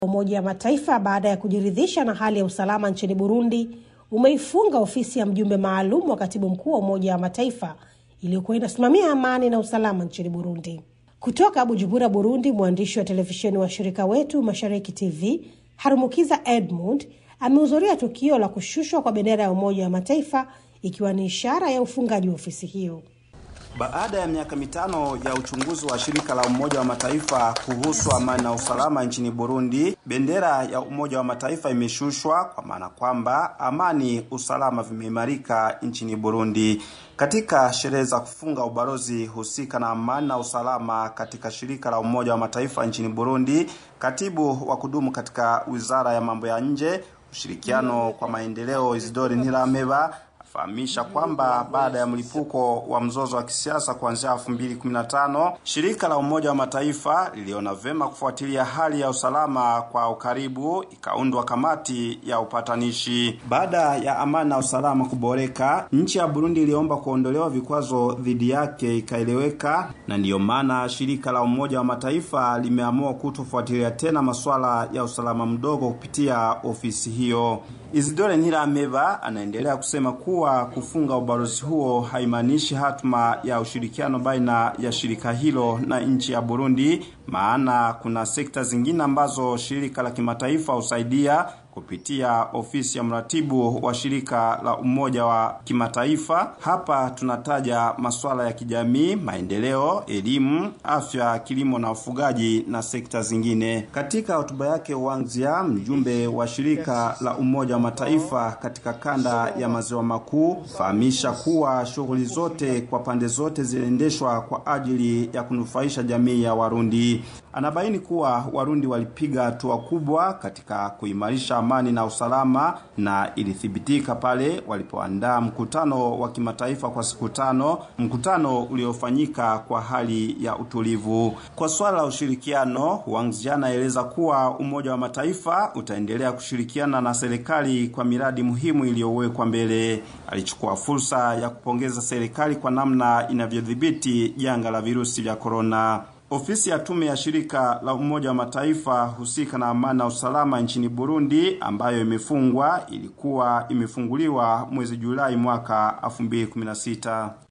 Umoja wa Mataifa baada ya kujiridhisha na hali ya usalama nchini Burundi umeifunga ofisi ya mjumbe maalum wa katibu mkuu wa Umoja wa Mataifa iliyokuwa inasimamia amani na usalama nchini Burundi. Kutoka Bujumbura, Burundi, mwandishi wa televisheni wa shirika wetu Mashariki TV Harumukiza Edmund amehudhuria tukio la kushushwa kwa bendera ya Umoja wa Mataifa ikiwa ni ishara ya ufungaji wa ofisi hiyo. Baada ya miaka mitano ya uchunguzi wa shirika la Umoja wa Mataifa kuhusu amani na usalama nchini Burundi, bendera ya Umoja wa Mataifa imeshushwa kwa maana kwamba amani, usalama vimeimarika nchini Burundi. Katika sherehe za kufunga ubalozi husika na amani na usalama katika shirika la Umoja wa Mataifa nchini Burundi, katibu wa kudumu katika Wizara ya Mambo ya Nje, ushirikiano kwa maendeleo, Isidori Ntirameba fahamisha kwamba baada ya mlipuko wa mzozo wa kisiasa kuanzia 2015 shirika la Umoja wa Mataifa liliona vema kufuatilia hali ya usalama kwa ukaribu, ikaundwa kamati ya upatanishi. Baada ya amani na usalama kuboreka, nchi ya Burundi iliomba kuondolewa vikwazo dhidi yake, ikaeleweka, na ndiyo maana shirika la Umoja wa Mataifa limeamua kutofuatilia tena masuala ya usalama mdogo kupitia ofisi hiyo. Isidore Ntirameba anaendelea kusema kuwa kufunga ubalozi huo haimaanishi hatma ya ushirikiano baina ya shirika hilo na nchi ya Burundi, maana kuna sekta zingine ambazo shirika la kimataifa husaidia kupitia ofisi ya mratibu wa shirika la Umoja wa Kimataifa. Hapa tunataja masuala ya kijamii, maendeleo, elimu, afya, kilimo na ufugaji na sekta zingine. Katika hotuba yake Wangzia, mjumbe wa shirika la Umoja wa Mataifa katika kanda ya maziwa makuu, fahamisha kuwa shughuli zote kwa pande zote ziliendeshwa kwa ajili ya kunufaisha jamii ya Warundi. Anabaini kuwa Warundi walipiga hatua kubwa katika kuimarisha amani na usalama na ilithibitika pale walipoandaa mkutano wa kimataifa kwa siku tano, mkutano uliofanyika kwa hali ya utulivu. Kwa swala la ushirikiano, Wang Zhia anaeleza kuwa Umoja wa Mataifa utaendelea kushirikiana na serikali kwa miradi muhimu iliyowekwa mbele. Alichukua fursa ya kupongeza serikali kwa namna inavyodhibiti janga la virusi vya korona. Ofisi ya tume ya shirika la Umoja wa Mataifa husika na amani na usalama nchini Burundi ambayo imefungwa ilikuwa imefunguliwa mwezi Julai mwaka 2016.